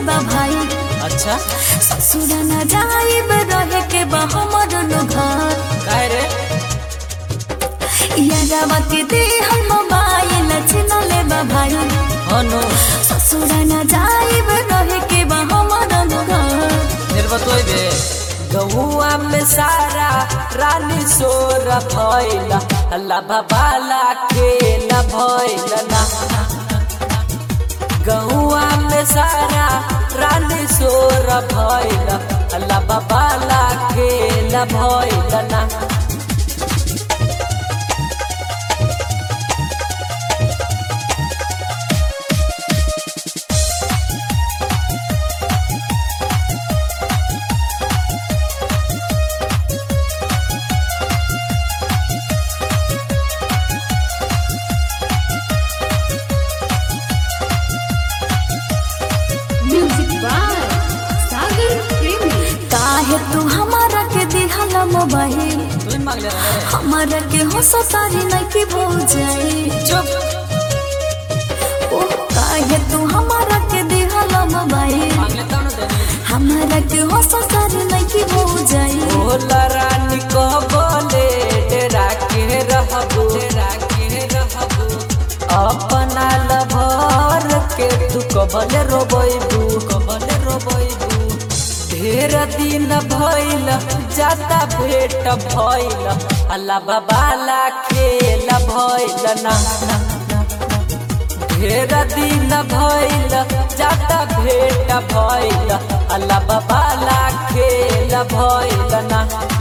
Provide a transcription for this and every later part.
बा भाई अच्छा ससुर न जाइब रहे के बा हमर नु घर काहे रे यादवा के दे हम मोबाइल छिन ले बा भाई हनु ससुर न जाइब रहे के बा हमर नु घर फिर बतोई बे गहुआ में सारा रानी सोर भइला अल्लाह बाबाला के न भइला ना गहुआ में सारा रानी सोर भइला अल्लाह बाबाला के न भइला ना म्यूजिक बाय सागर प्रेमी काहे तू हमारा के दिहला मोबाइल तू मांग ले रहे हमारा के हो सतारी नहीं की भूल जाई चुप ओ काहे तू हमारा के दिहला मोबाइल मांग ले तनु देनी हमारा के हो सतारी नहीं की भूल जाई भोला रानी को बोले डेरा के रहबो डेरा के रहबो अपना लभर के तू कबले रोबैबू कबले रोबैबू ढेर दिन भइल जाता भेट भइल अल्लाह बाबाला खेल भइल ना ना, ना, ना। ढेर दिन भइल जाता भेट भइल अल्लाह बाबाला खेल भइल ना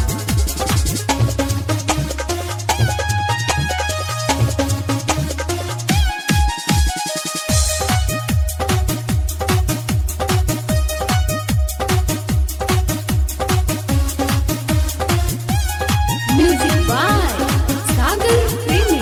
म्यूजिक बाय सागर प्रेमी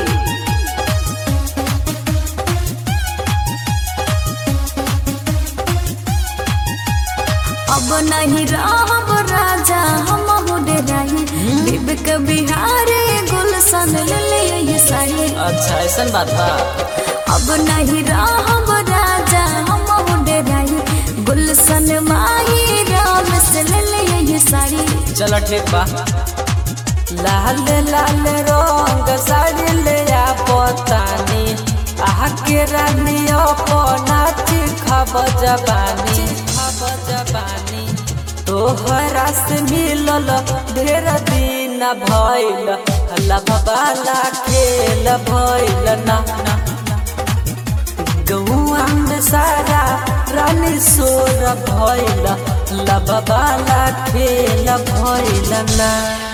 अब नहीं रहब राजा हम मुडे रही विवेक बिहारी गुलशन ले ले ये साड़ी अच्छा ऐसा बात बा अब नहीं रहब राजा हम मुडे रही गुलशन माही राम से ले ले ये साड़ी चलो ठीक बा लाल लाल रंग साड़ी ले आ पतानी आह के रानी अपना खब जबानी खब जबानी तोहरा से मिलल ढेर दिन भइल अल्लाह बाबाला खेल भइल ना ना गहुआ में सारा रानी सोर भइल अल्लाह बाबाला खेल भइल ना